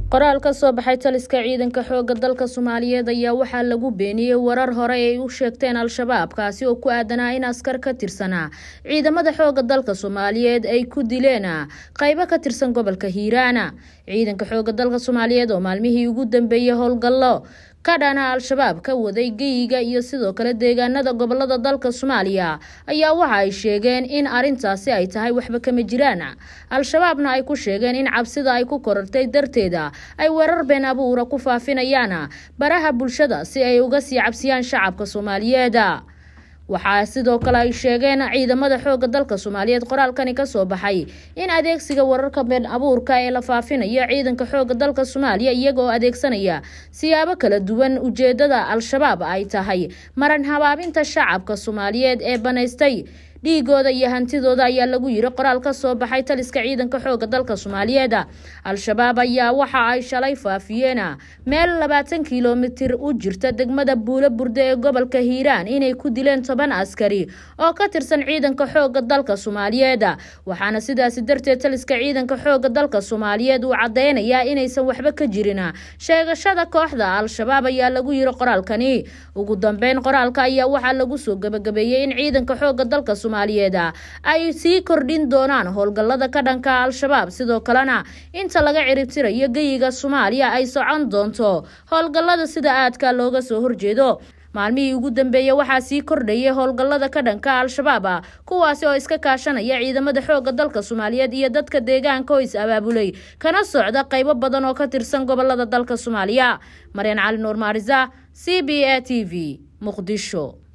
qoraal ka soo baxay taliska ciidanka xooga dalka soomaaliyeed ayaa waxaa lagu beeniyey warar hore ay u sheegteen al-shabaab kaasi oo ku aadanaa in askar ka tirsanaa ciidamada xooga dalka soomaaliyeed ay ku dileen qaybo ka tirsan gobolka hiiraana ciidanka xooga dalka soomaaliyeed oo maalmihii ugu dambeeyey howlgallo ka dhana al-shabaab ka waday geyiga iyo sidoo kale deegaanada gobolada dalka soomaaliya ayaa waxa ay sheegeen in arintaasi ay tahay waxba kama jiraan al-shabaabna ay ku sheegeen in cabsida ay ku korartay darteeda ay weerar been abuura ku faafinayaan baraha bulshada si ay uga sii cabsiyaan shacabka soomaaliyeed waxaa sidoo kale ay sheegeen ciidamada xooga dalka soomaaliyeed qoraalkani kasoo baxay in adeegsiga wararka been abuurka ee la faafinayo ciidanka xooga dalka soomaaliya iyagaoo adeegsanaya siyaabo kala duwan ujeedada al-shabaab ay tahay maran habaabinta shacabka soomaaliyeed ee banaystay dhiigooda iyo hantidooda ayaa lagu yiri qoraal ka soo baxay taliska ciidanka xooga dalka soomaaliyeed al-shabaab ayaa waxa ay shalay faafiyeen meel labaatan kilomitir u jirta degmada buulo burde ee gobolka hiiraan inay ku dileen toban askari oo ka tirsan ciidanka xooga dalka soomaaliyeed waxaana sidaasi darteed taliska ciidanka xooga dalka soomaaliyeed uu cadeynayaa inaysan waxba ka jirin sheegashada kooxda al-shabaab ayaa lagu yiri qoraalkani ugu dambeyn qoraalka ayaa waxaa lagu soo gabagabeeyey in ciidanka xooga dalka ay sii kordhin doonaan howlgallada ka dhanka al-shabaab sidoo kalena inta laga ciribtirayo geyiga soomaaliya ay socon doonto howlgallada sida aadka looga soo horjeedo maalmihii ugu dambeeyey waxaa sii kordhayay howlgallada ka dhanka al-shabaab kuwaasi oo iska kaashanaya ciidamada xooga dalka soomaaliyeed iyo dadka deegaanka oo is abaabulay kana socda qaybo badan oo ka tirsan gobolada dalka soomaaliya maryan cali nuur maarisa c b a t v muqdisho